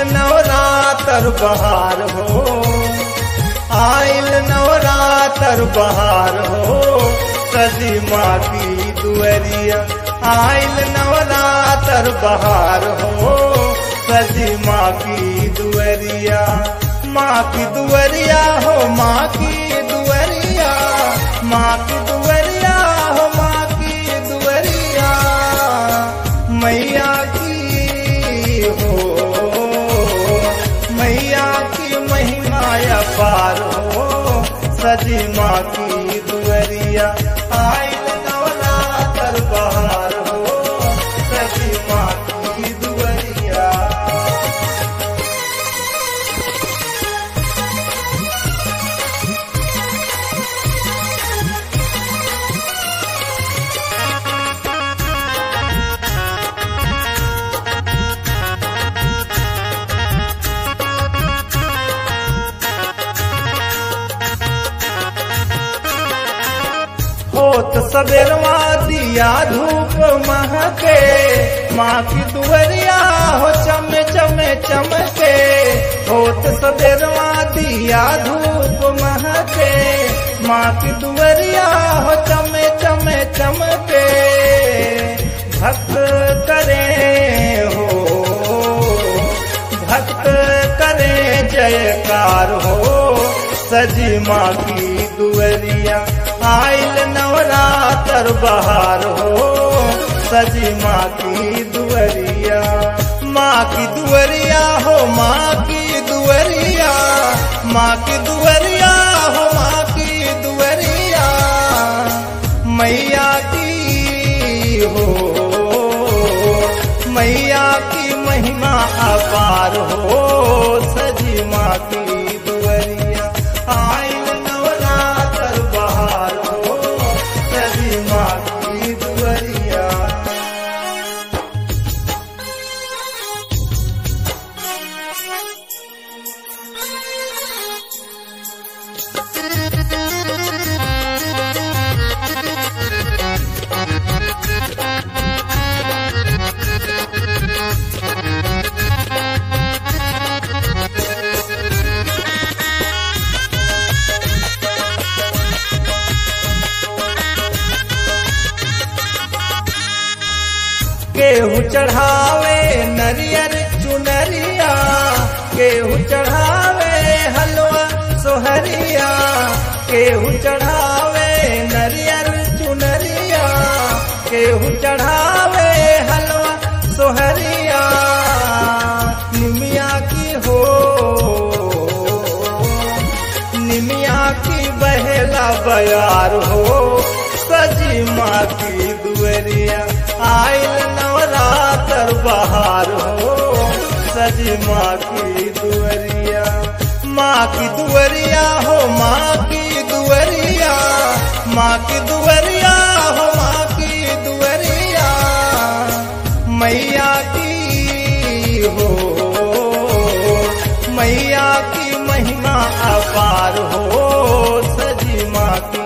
नवरातर बहार हो आइल नवरातर बहार हो सजी माँ की दुअरिया आइल नवरातर बहार हो सजी माँ की दुअरिया माँ की दुअरिया हो माँ की दुअरिया माँ की दुअरिया हो माँ की दुअरिया मैया की हो मैया की महिमा अपार हो सजी माँ की दुअरिया आइल नवरातर बहार हो सजी माँ की दुअरिया होत सबेरवा दिया धूप महके माँ की दुअरिया हो चमे चमे चमके होत सबेरवा दिया धूप महके माँ की दुअरिया हो चमे चमे चमके भक्त करे हो भक्त करे जयकार हो सजी माँ की दुअरिया आइल नवरातर बहार हो सजी माँ की दुअरिया माँ की दुअरिया हो माँ की दुअरिया माँ की दुअरिया हो माँ की दुअरिया मैया की हो मैया की महिमा अपार हो सजी माँ की दुअरिया आइल नवरातर बहार हो सजी माँ की दुअरिया केहू चढ़ावे नरियर चुनरिया केहू चढ़ावे हलवा सोहरिया केहू चढ़ावे नरियर चुनरिया केहू चढ़ावे हलवा सोहरिया निमिया की हो निमिया की बहेला बयार हो सजी माँ की दुअरिया आइल नवरातर बहार हो सजी माँ की दुअरिया माँ की दुअरिया हो माँ की दुअरिया माँ की दुअरिया हो माँ की दुअरिया मैया की हो मैया की महिमा अपार हो सजी माँ की